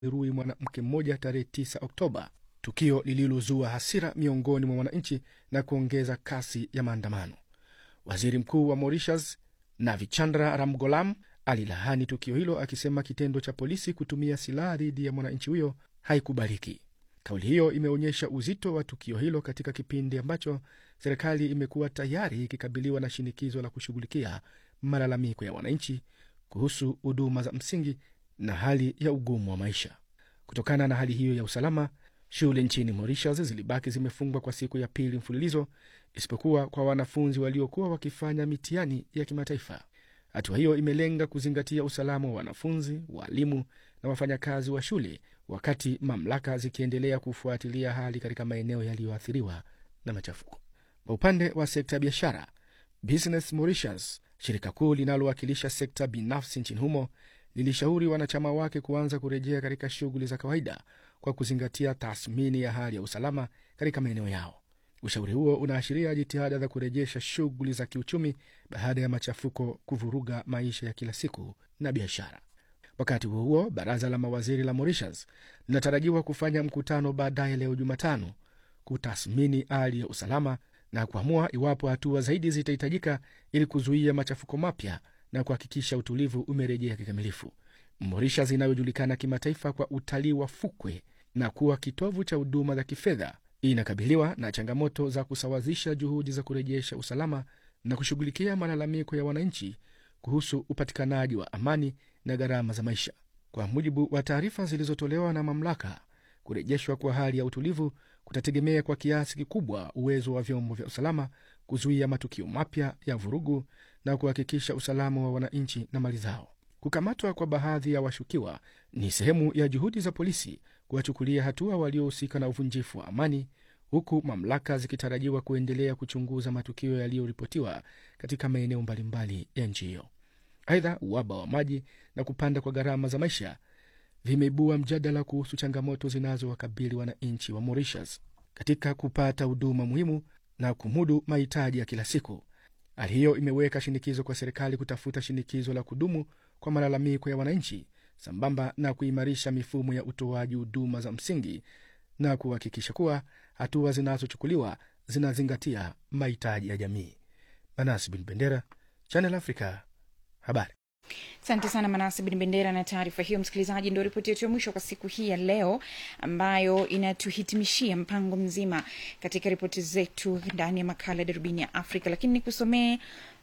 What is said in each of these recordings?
rui mwanamke mmoja tarehe 9 Oktoba, tukio lililozua hasira miongoni mwa wananchi na kuongeza kasi ya maandamano. Waziri Mkuu wa Mauritius Navichandra Ramgoolam alilaani tukio hilo akisema kitendo cha polisi kutumia silaha dhidi ya mwananchi huyo haikubaliki. Kauli hiyo imeonyesha uzito wa tukio hilo katika kipindi ambacho serikali imekuwa tayari ikikabiliwa na shinikizo la kushughulikia malalamiko ya wananchi kuhusu huduma za msingi na hali ya ugumu wa maisha. Kutokana na hali hiyo ya usalama, shule nchini Mauritius zilibaki zimefungwa kwa siku ya pili mfululizo, isipokuwa kwa wanafunzi waliokuwa wakifanya mitihani ya kimataifa. Hatua hiyo imelenga kuzingatia usalama wa wanafunzi, walimu na wafanyakazi wa shule, wakati mamlaka zikiendelea kufuatilia hali katika maeneo yaliyoathiriwa na machafuko. Kwa upande wa sekta ya biashara, Business Mauritius, shirika kuu linalowakilisha sekta binafsi nchini humo, lilishauri wanachama wake kuanza kurejea katika shughuli za kawaida kwa kuzingatia tathmini ya hali ya usalama katika maeneo yao. Ushauri huo unaashiria jitihada za kurejesha shughuli za kiuchumi baada ya machafuko kuvuruga maisha ya kila siku na biashara. Wakati huo huo, baraza la mawaziri la Mauritius linatarajiwa kufanya mkutano baadaye leo Jumatano kutathmini hali ya usalama na kuamua iwapo hatua zaidi zitahitajika ili kuzuia machafuko mapya na kuhakikisha utulivu umerejea kikamilifu. Mauritius inayojulikana kimataifa kwa utalii wa fukwe na kuwa kitovu cha huduma za kifedha inakabiliwa na changamoto za kusawazisha juhudi za kurejesha usalama na kushughulikia malalamiko ya wananchi kuhusu upatikanaji wa amani na gharama za maisha. Kwa mujibu wa taarifa zilizotolewa na mamlaka, kurejeshwa kwa hali ya utulivu kutategemea kwa kiasi kikubwa uwezo wa vyombo vya usalama kuzuia matukio mapya ya vurugu na kuhakikisha usalama wa wananchi na mali zao. Kukamatwa kwa baadhi ya washukiwa ni sehemu ya juhudi za polisi kuwachukulia hatua waliohusika na uvunjifu wa amani, huku mamlaka zikitarajiwa kuendelea kuchunguza matukio yaliyoripotiwa katika maeneo mbalimbali ya nchi hiyo. Aidha, uhaba wa maji na kupanda kwa gharama za maisha vimeibua mjadala kuhusu changamoto zinazowakabili wananchi wa Mauritius katika kupata huduma muhimu na kumudu mahitaji ya kila siku. Hali hiyo imeweka shinikizo kwa serikali kutafuta shinikizo la kudumu kwa malalamiko ya wananchi sambamba na kuimarisha mifumo ya utoaji huduma za msingi na kuhakikisha kuwa hatua zinazochukuliwa zinazingatia mahitaji ya jamii. Manasi bin Bendera, Channel Africa, habari. Asante sana Manasi Bin Bendera na taarifa hiyo. Msikilizaji, ndio ripoti yetu ya mwisho kwa siku hii ya leo, ambayo inatuhitimishia mpango mzima katika ripoti zetu ndani ya makala ya darubini ya Afrika. Lakini nikusomee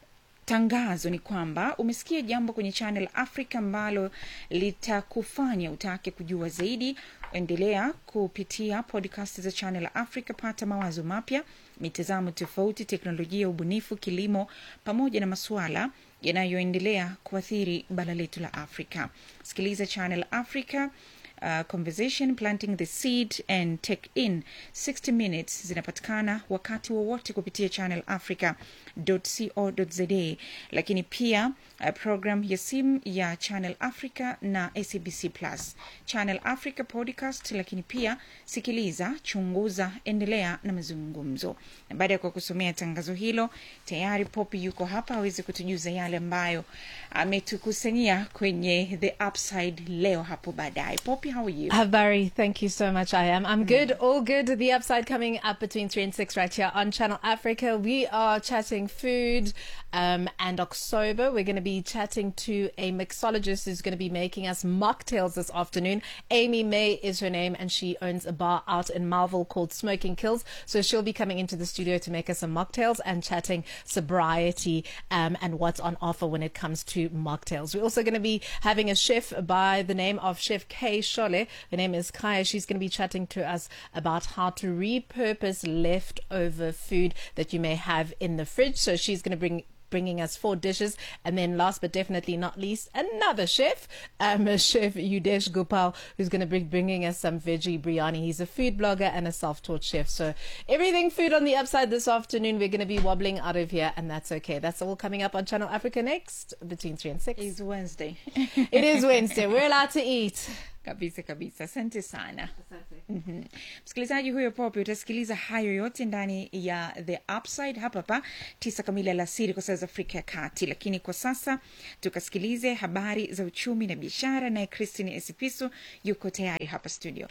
tangazo ni kwamba umesikia jambo kwenye Channel Africa ambalo litakufanya utake kujua zaidi. Endelea kupitia podcast za Channel Africa, pata mawazo mapya, mitazamo tofauti, teknolojia, ubunifu, kilimo, pamoja na masuala yanayoendelea kuathiri bara letu la Afrika. Sikiliza Channel Africa. Uh, conversation planting the seed and take in 60 minutes zinapatikana wakati wowote kupitia channel africa co.za lakini pia uh, program ya simu ya channel africa na sabc plus channel africa podcast lakini pia sikiliza chunguza endelea na mazungumzo na baada ya kwa kusomea tangazo hilo tayari popi yuko hapa aweze kutujuza yale ambayo ametukusanyia kwenye the upside leo hapo baadaye popi how are you Habari, thank you so much. I am. I'm good, all good. The upside coming up between three and six right here on Channel Africa. We are chatting food um, and October. We're going to be chatting to a mixologist who's going to be making us mocktails this afternoon. Amy May is her name, and she owns a bar out in Marvel called Smoking Kills. So she'll be coming into the studio to make us some mocktails and chatting sobriety um, and what's on offer when it comes to mocktails. We're also going to be having a chef by the name of Chef Kay Shole. Her name is Kaya. She's going to be chatting to us about how to repurpose leftover food that you may have in the fridge. So she's going to bring bringing us four dishes. And then last but definitely not least, another chef, um, Chef Yudesh Gopal, who's going to be bringing us some veggie biryani. He's a food blogger and a self-taught chef. So everything food on the upside this afternoon. We're going to be wobbling out of here and that's okay. That's all coming up on Channel Africa next between 3 and 6. It's Wednesday. it is Wednesday. We're allowed to eat. kabisa kabisa asante sana Mhm. msikilizaji huyo pope utasikiliza hayo yote ndani ya the upside hapa pa tisa kamili alasiri kwa saa za afrika ya kati lakini kwa sasa tukasikilize habari za uchumi na biashara naye christine esipiso yuko tayari hapa studio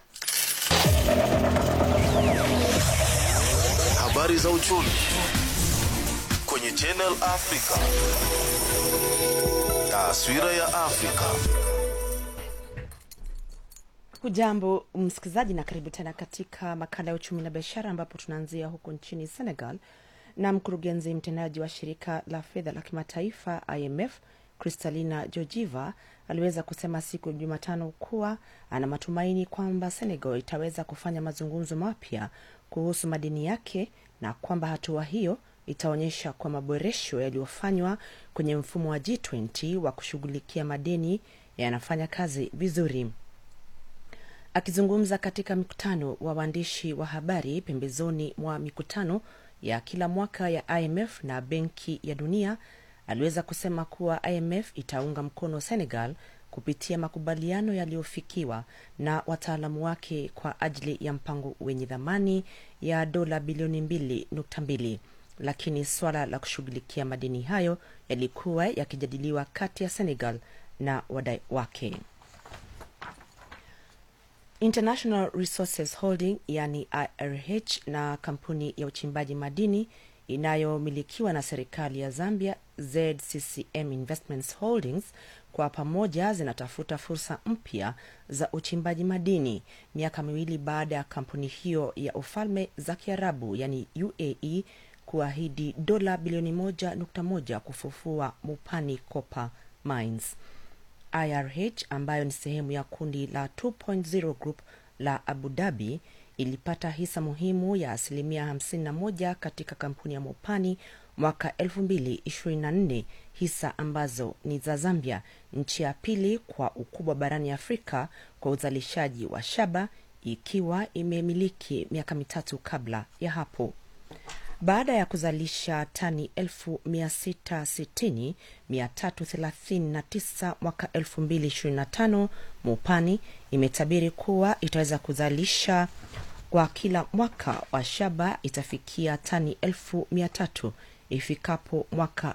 Habari za uchumi kwenye Channel Africa. Taswira ya Afrika. Hujambo msikilizaji, na karibu tena katika makala ya uchumi na biashara, ambapo tunaanzia huko nchini Senegal na mkurugenzi mtendaji wa shirika la fedha la kimataifa IMF Kristalina Georgieva aliweza kusema siku ya Jumatano kuwa ana matumaini kwamba Senegal itaweza kufanya mazungumzo mapya kuhusu madeni yake na kwamba hatua hiyo itaonyesha kwa maboresho yaliyofanywa kwenye mfumo wa G20 wa kushughulikia madeni yanafanya kazi vizuri. Akizungumza katika mkutano wa waandishi wa habari pembezoni mwa mikutano ya kila mwaka ya IMF na Benki ya Dunia, aliweza kusema kuwa IMF itaunga mkono Senegal kupitia makubaliano yaliyofikiwa na wataalamu wake kwa ajili ya mpango wenye dhamani ya dola bilioni mbili nukta mbili lakini swala la kushughulikia madeni hayo yalikuwa yakijadiliwa kati ya Senegal na wadai wake. International Resources Holding yani IRH na kampuni ya uchimbaji madini inayomilikiwa na serikali ya Zambia ZCCM Investments Holdings kwa pamoja zinatafuta fursa mpya za uchimbaji madini miaka miwili baada ya kampuni hiyo ya ufalme za Kiarabu yani UAE kuahidi dola bilioni moja nukta moja kufufua Mupani Copper Mines. IRH ambayo ni sehemu ya kundi la 2.0 Group la Abu Dhabi ilipata hisa muhimu ya asilimia 51 katika kampuni ya Mopani mwaka 2024, hisa ambazo ni za Zambia, nchi ya pili kwa ukubwa barani Afrika kwa uzalishaji wa shaba, ikiwa imemiliki miaka mitatu kabla ya hapo. Baada ya kuzalisha tani 160339 mwaka 2025, Mupani imetabiri kuwa itaweza kuzalisha kwa kila mwaka wa shaba itafikia tani 1300 ifikapo mwaka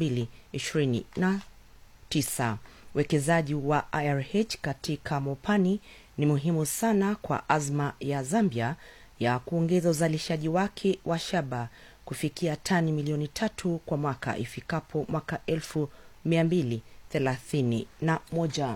2029. Uwekezaji wa IRH katika Mopani ni muhimu sana kwa azma ya Zambia ya kuongeza uzalishaji wake wa shaba kufikia tani milioni tatu kwa mwaka ifikapo mwaka elfu mia mbili thelathini na moja.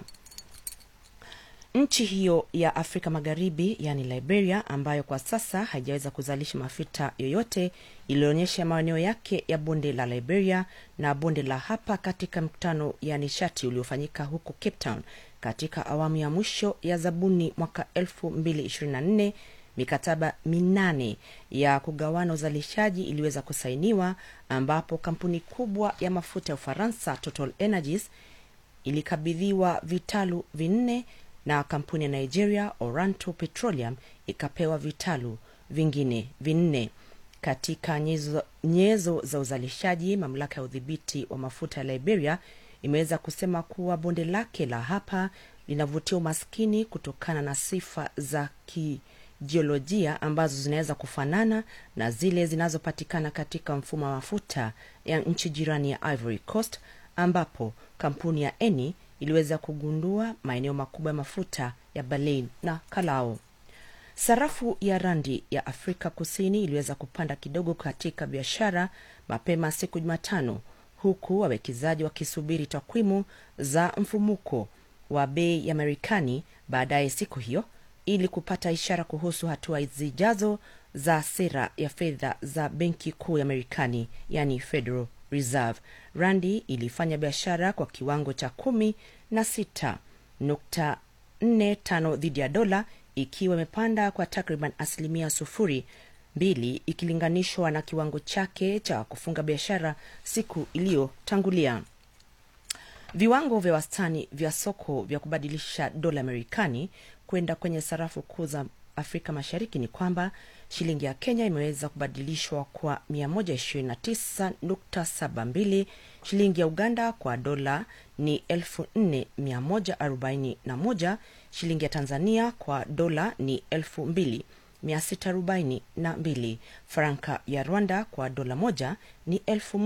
Nchi hiyo ya Afrika Magharibi yani Liberia, ambayo kwa sasa haijaweza kuzalisha mafuta yoyote, ilionyesha maeneo yake ya bonde la Liberia na bonde la hapa katika mkutano ya nishati uliofanyika huko Cape Town katika awamu ya mwisho ya zabuni mwaka 2024 mikataba minane ya kugawana uzalishaji iliweza kusainiwa ambapo kampuni kubwa ya mafuta ya Ufaransa Total Energies ilikabidhiwa vitalu vinne na kampuni ya Nigeria Oranto Petroleum ikapewa vitalu vingine vinne. Katika nyezo, nyezo za uzalishaji, mamlaka ya udhibiti wa mafuta ya Liberia imeweza kusema kuwa bonde lake la hapa linavutia umaskini kutokana na sifa za ki jiolojia ambazo zinaweza kufanana na zile zinazopatikana katika mfumo wa mafuta ya nchi jirani ya Ivory Coast ambapo kampuni ya Eni iliweza kugundua maeneo makubwa ya mafuta ya Baleine na Kalao. Sarafu ya randi ya Afrika Kusini iliweza kupanda kidogo katika biashara mapema siku Jumatano, huku wawekezaji wakisubiri takwimu za mfumuko wa bei ya Marekani baadaye siku hiyo ili kupata ishara kuhusu hatua zijazo za sera ya fedha za benki kuu ya Marekani, yani Federal Reserve. Randi ilifanya biashara kwa kiwango cha kumi na sita nukta nne tano dhidi ya dola, ikiwa imepanda kwa takriban asilimia sufuri mbili ikilinganishwa na kiwango chake cha kufunga biashara siku iliyotangulia. Viwango vya wastani vya soko vya kubadilisha dola ya Marekani kwenda kwenye sarafu kuu za Afrika Mashariki ni kwamba shilingi ya Kenya imeweza kubadilishwa kwa 129.72, shilingi ya Uganda kwa dola ni 4141, shilingi ya tanzania kwa dola ni elfu mbili 642 franka ya rwanda kwa dola moja ni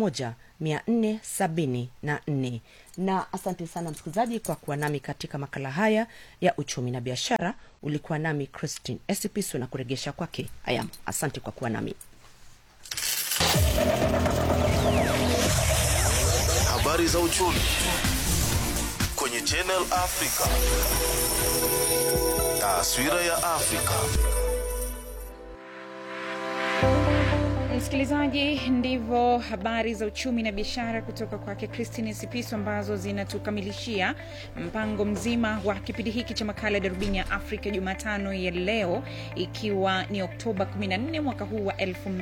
1474 na asante sana msikilizaji kwa kuwa nami katika makala haya ya uchumi na biashara ulikuwa nami christine esipisu na kuregesha kwake ayam asante kwa kuwa nami Habari za uchumi kwenye Channel Africa. Taswira ya Afrika. msikilizaji ndivyo habari za uchumi na biashara kutoka kwake christine sipiso ambazo zinatukamilishia mpango mzima wa kipindi hiki cha makala ya darubini ya afrika jumatano ya leo ikiwa ni oktoba 14 mwaka huu wa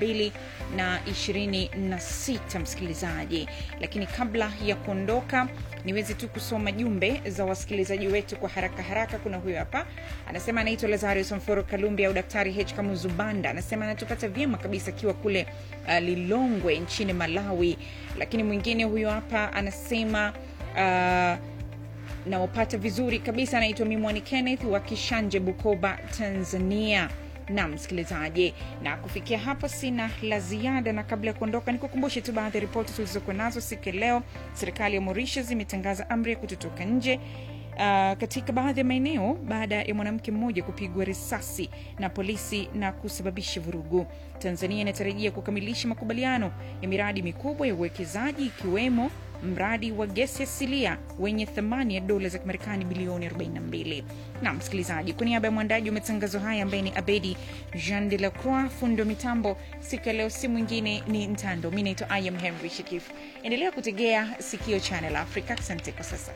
226 msikilizaji lakini kabla ya kuondoka niweze tu kusoma jumbe za wasikilizaji wetu kwa haraka haraka kuna huyo hapa anasema anaitwa lazarus mforo kalumbi au daktari h kamuzubanda anasema anatupata vyema kabisa akiwa kule uh, lilongwe nchini malawi lakini mwingine huyo hapa anasema uh, naopata vizuri kabisa anaitwa mimwani kenneth wa kishanje bukoba tanzania na msikilizaji na kufikia hapo sina la ziada na kabla ya kuondoka nikukumbushe tu baadhi ya ripoti tulizokuwa nazo siku ya leo serikali ya mauritius imetangaza amri ya kutotoka nje Uh, katika baadhi ya maeneo baada ya mwanamke mmoja kupigwa risasi na polisi na kusababisha vurugu tanzania inatarajia kukamilisha makubaliano ya miradi mikubwa ya uwekezaji ikiwemo mradi wa gesi asilia wenye thamani ya dola za kimarekani bilioni 42 na msikilizaji kwa niaba ya mwandaji wa matangazo haya ambaye ni abedi jean de la croix fundi wa mitambo siku ya leo si mwingine ni ntando mi naitwa iam henry shikif endelea kutegea sikio channel africa asante kwa sasa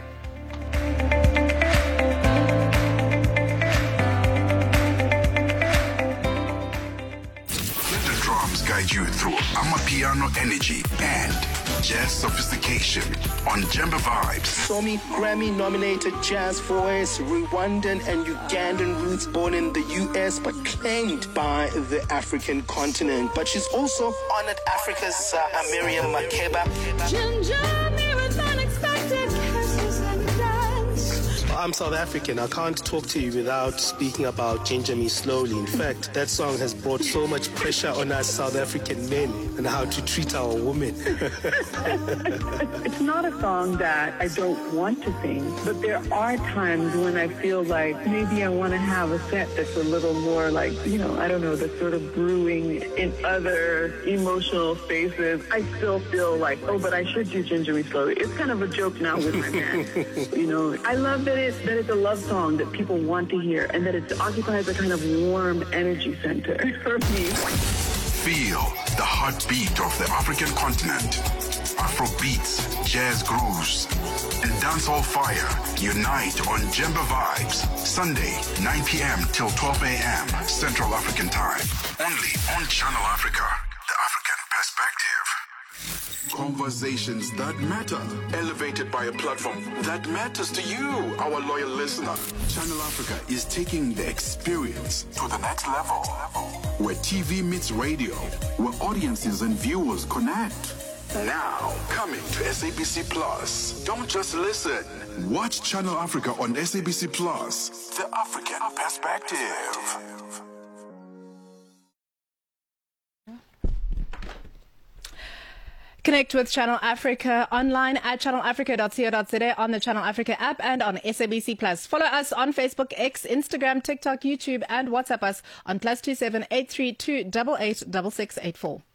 Let the drums guide you through Amapiano energy and jazz sophistication on Jemba Vibes. Somi Grammy nominated jazz voice, Rwandan and Ugandan roots born in the US but claimed by the African continent. But she's also honored Africa's uh, Miriam Makeba. I'm South African. I can't talk to you without speaking about Ginger Me Slowly. In fact, that song has brought so much pressure on us South African men and how to treat our women. It's not a song that I don't want to sing, but there are times when I feel like maybe I want to have a set that's a little more like, you know, I don't know, that's sort of brewing in other emotional spaces. I still feel like, oh, but I should do Ginger Me Slowly. It's kind of a joke now with my band. you know, I love that it's, that it's a love song that people want to hear and that it occupies a kind of warm energy center for me. Feel the heartbeat of the African continent. Afro beats, jazz grooves, and dancehall fire unite on Jemba Vibes. Sunday, 9 p.m. till 12 a.m. Central African Time. Only on Channel Africa, the African perspective. Conversations that matter, elevated by a platform that matters to you, our loyal listener. Channel Africa is taking the experience to the next level. Where TV meets radio, where audiences and viewers connect. Now, coming to SABC Plus. Don't just listen. Watch Channel Africa on SABC Plus. The African perspective. Connect with Channel Africa online at channelafrica.co.za on the Channel Africa app and on SABC Plus. Follow us on Facebook, X, Instagram, TikTok, YouTube, and WhatsApp us on plus two seven eight three two double eight double six eight four.